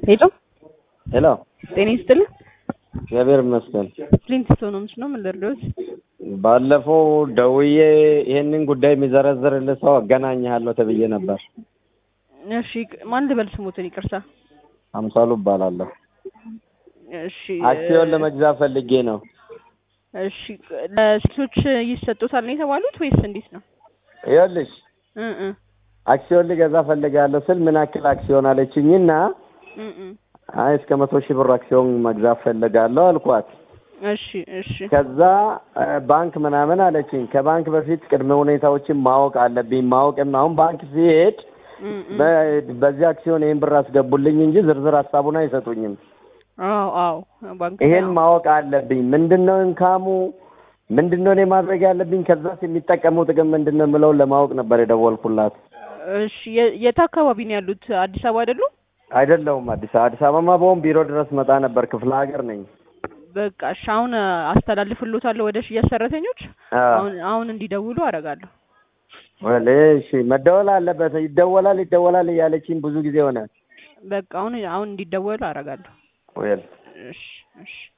ሄሎ ሄሎ ጤና ይስጥልኝ። እግዚአብሔር ይመስገን። ፍሊንት ስቶኖምስ ነው ምን ልርዳዎት? ባለፈው ደውዬ ይሄንን ጉዳይ የሚዘረዝርልህ ሰው አገናኝሃለሁ ተብዬ ነበር። እሺ ማን ልበል ስሞትን? ይቅርታ። አምሳሉ እባላለሁ። እሺ አክሲዮን ለመግዛት ፈልጌ ነው። እሺ ለሴቶች ይሰጡታል ነው የተባሉት ወይስ እንዴት ነው? ይኸውልሽ እ እ አክሲዮን ልገዛ ፈልጋለሁ ስል ምን ያክል አክሲዮን አለችኝና እ እ አይ እስከ መቶ ሺህ ብር አክሲዮን መግዛት ፈልጋለሁ አልኳት። እሺ እሺ ከዛ እ ባንክ ምናምን አለችኝ። ከባንክ በፊት ቅድመ ሁኔታዎችን ማወቅ አለብኝ። ማወቅም አሁን ባንክ ሲሄድ እ እ በ- በዚህ አክሲዮን ይህን ብር አስገቡልኝ እንጂ ዝርዝር ሀሳቡን አይሰጡኝም። አዎ አዎ ባንክ ይሄን ነው። ማወቅ አለብኝ። ምንድነው እንካሙ? ምንድነው እኔ ማድረግ ያለብኝ? ከዛስ የሚጠቀመው ጥቅም ምንድነው የምለውን ለማወቅ ነበር የደወልኩላት። እሺ የ- የት አካባቢ ነው ያሉት? አዲስ አበባ አይደሉም? አይደለሁም አዲስ አበባ አዲስ አበባማ በሆን ቢሮ ድረስ መጣ ነበር። ክፍለ ሀገር ነኝ። በቃ እሺ አሁን አስተላልፍሎታለሁ ወደ ሽያጭ ሰራተኞች አዎ። አሁን አሁን እንዲደውሉ አደርጋለሁ። ወል እሺ፣ መደወል አለበት። ይደወላል ይደወላል እያለችኝ ብዙ ጊዜ ሆነ። በቃ አሁን አሁን እንዲደወሉ አደርጋለሁ። ወል እሺ እሺ